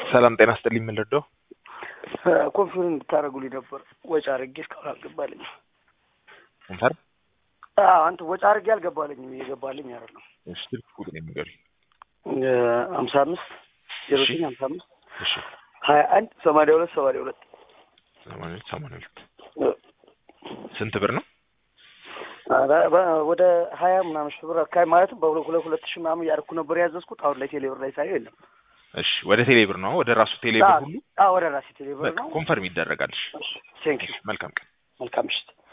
ሰላም ጤና ስጥልኝ። የምንረዳው ኮንፊውዝ እንድታደርጉልኝ ነበር። ወጪ አድርጌ እስካሁን አልገባልኝም። ኮንፈርም አዎ፣ አንተ ወጪ አድርጌ አልገባልኝም። እየገባልኝ አይደለም። እሺ፣ ስልክ ቁጥር የሚገርም ሀምሳ አምስት ዜሮ ዘጠኝ ሀምሳ አምስት እሺ፣ ሀያ አንድ ሰማንያ ሁለት ሰማንያ ሁለት ሰማንያ ሁለት ሰማንያ ሁለት ስንት ብር ነው? ወደ ሀያ ምናምን ሺህ ብር አካባቢ ማለትም በሁለት ሁለት ሁለት ሺህ ምናምን እያደረኩ ነበር ያዘዝኩት። አሁን ላይ ቴሌብር ላይ ሳየው የለም። እሺ፣ ወደ ቴሌብር ነው ወደ ራሱ ቴሌብር ሁሉ አዎ፣ ወደ ራሴ ቴሌብር በቃ ነው። ኮንፈርም ይደረጋል። እሺ፣ ቴንክ ዩ መልካም ቀን። መልካም ምሽት።